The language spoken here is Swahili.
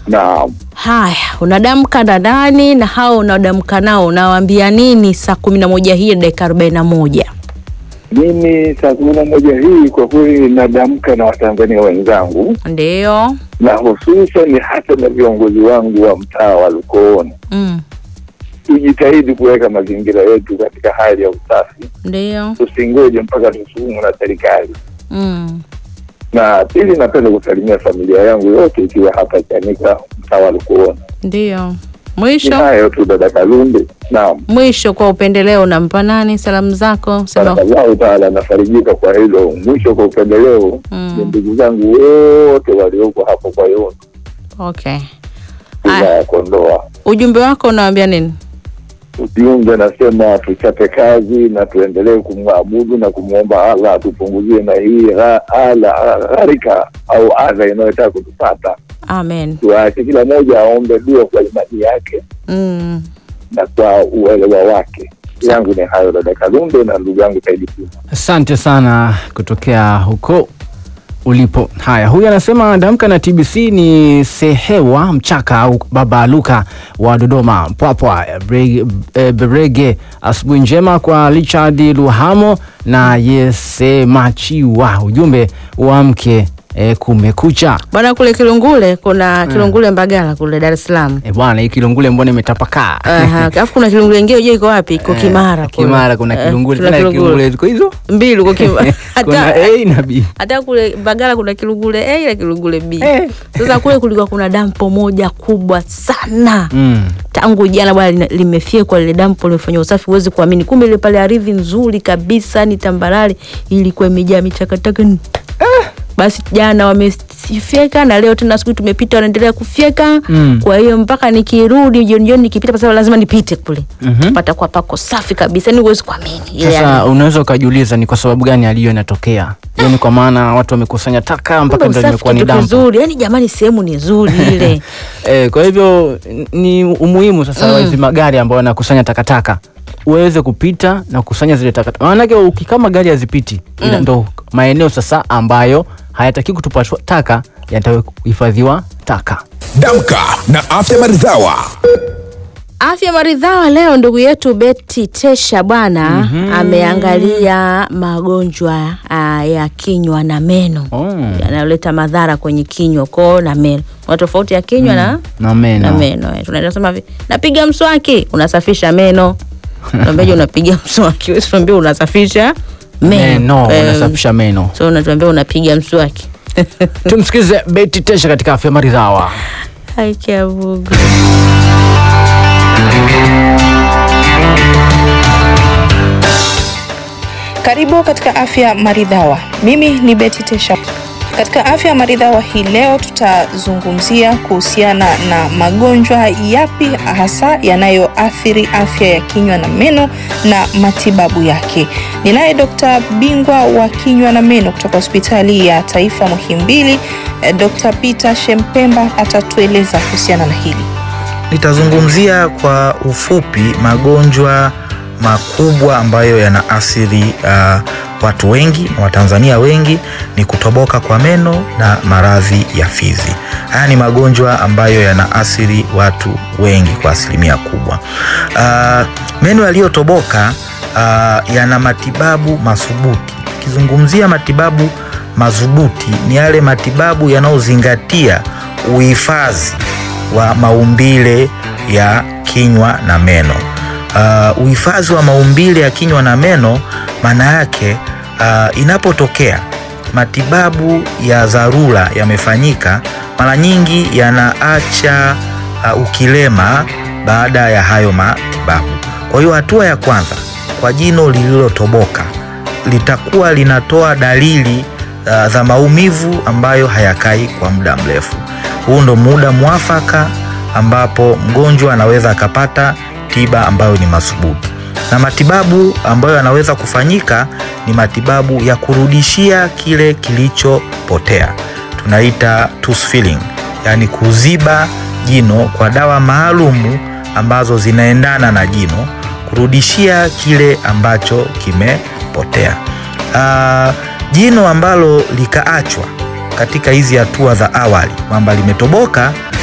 Naam. Haya, unadamka na nani na hao unadamka nao unawaambia nini saa kumi na moja hii dakika arobaini na moja? Mimi saa kumi na moja hii kwa kweli nadamka na Watanzania wenzangu Ndio. na hususan hata na viongozi wangu wa mtaa wa Lukooni, Mm. tujitahidi kuweka mazingira yetu katika hali ya usafi, Ndio. tusingoje mpaka tusukumwe na serikali. Mm. Na pili, napenda kusalimia familia yangu yote ikiwa hapa Chanika, mtaa wa Lukooni. Ndio. Ni Mwisho hayo tu, dada Kalunde. Naam, mwisho, kwa upendeleo unampa nani salamu zako? Sema barakallahu taala, nafarijika kwa hilo. Mwisho kwa upendeleo Mm. ni ndugu zangu wote walioko hapo kwa yote okay. wilaya Aya, ya Kondoa. ujumbe wako unawaambia nini? Ujumbe nasema tuchape kazi na tuendelee kumwabudu na kumwomba Allah atupunguzie na hii gha- ala gharika au adha inayotaka kutupata. Amen. Tuache kila mmoja aombe dua kwa imani yake Mm. na kwa uelewa wake. Yangu ni hayo, dada Kalunde na ndugu yangu Saidi Puma. Asante sana kutokea huko ulipo. Haya, huyu anasema damka na TBC ni Sehewa Mchaka au Baba Luka wa Dodoma Mpwapwa Bre- eh, Berege. Asubuhi njema kwa Richard Luhamo na Yesemachiwa. Ujumbe uamke eh, kumekucha. Bwana kule Kilungule kuna Kilungule Mbagala kule Dar es Salaam. Eh, bwana hii Kilungule mbona imetapakaa? Aha, alafu kuna Kilungule ingine unajua iko wapi? Iko Kimara kule. Kimara kuna Eh, Kilungule kuna tena Kilungule. Kilungule ziko hizo. mbili uko Kimara. Kuna hata A na B. hata kule Mbagala kuna Kilungule A na Kilungule B. Eh. Sasa kule kulikuwa kuna dampo moja kubwa sana. Mm. tangu jana bwana lina- limefyekwa lile dampo limefanya usafi, huwezi kuamini. Kumbe ile pale ardhi nzuri kabisa, ni tambarare, ilikuwa imejaa michakataka basi jana wamefyeka na leo tena asubuhi tumepita, wanaendelea kufyeka Mm. kwa hiyo mpaka nikirudi jioni jioni nikipita, kwa sababu lazima nipite kule Mhm. patakuwa pako safi kabisa, ni huwezi kuamini ile Sasa yani. unaweza ukajiuliza ni kwa sababu gani aliyo inatokea. Hiyo ni kwa maana watu wamekusanya taka mpaka Kumbe ndio usafi imekuwa ni kitu dampo. kizuri, yani jamani, sehemu ni nzuri ile Eh, kwa hivyo n- ni umuhimu sasa wa hizi magari ambayo yanakusanya takataka uweze kupita na kukusanya zile takataka. Maanake ukikama gari hazipiti ina ndo maeneo sasa ambayo hayataki kutupa taka yatahifadhiwa taka. Damka na afya maridhawa. Afya maridhawa leo, ndugu yetu Beti Tesha bwana ameangalia magonjwa ah, ya kinywa na meno Oh. yanayoleta madhara kwenye kinywa koo na meno. Kuna tofauti ya kinywa na Na meno. na meno. eh. Tunaenda sema hivi, napiga mswaki, unasafisha meno. Tunaambia unapiga mswaki, wewe tunaambia unasafisha meno. Meno, Eh, unasafisha meno. So unatuambia unapiga mswaki. Tumsikize Beti Tesha katika afya maridhawa. Hai kiavugu. Karibu katika afya maridhawa. Mimi ni Betty Tesha. Katika afya maridhawa hii leo tutazungumzia kuhusiana na magonjwa yapi hasa yanayoathiri afya ya kinywa na meno na matibabu yake. Ninaye Dr. bingwa wa kinywa na meno kutoka hospitali ya taifa Muhimbili, eh, Dr. Peter Shempemba atatueleza kuhusiana na hili. Nitazungumzia kwa ufupi magonjwa makubwa ambayo yanaathiri uh, watu wengi na Watanzania wengi ni kutoboka kwa meno na maradhi ya fizi. Haya ni magonjwa ambayo yanaathiri watu wengi kwa asilimia kubwa. Uh, meno yaliyotoboka uh, yana matibabu madhubuti. Ukizungumzia matibabu madhubuti ni yale matibabu yanayozingatia uhifadhi wa maumbile ya kinywa na meno. Uh, uhifadhi wa maumbile ya kinywa na meno maana yake uh, inapotokea matibabu ya dharura yamefanyika, mara nyingi yanaacha uh, ukilema baada ya hayo matibabu. Kwa hiyo hatua ya kwanza kwa jino lililotoboka litakuwa linatoa dalili uh, za maumivu ambayo hayakai kwa muda mrefu. Huu ndo muda mwafaka ambapo mgonjwa anaweza akapata tiba ambayo ni madhubuti, na matibabu ambayo yanaweza kufanyika ni matibabu ya kurudishia kile kilichopotea, tunaita tooth filling, yaani kuziba jino kwa dawa maalumu ambazo zinaendana na jino, kurudishia kile ambacho kimepotea. Ah, jino ambalo likaachwa katika hizi hatua za awali kwamba limetoboka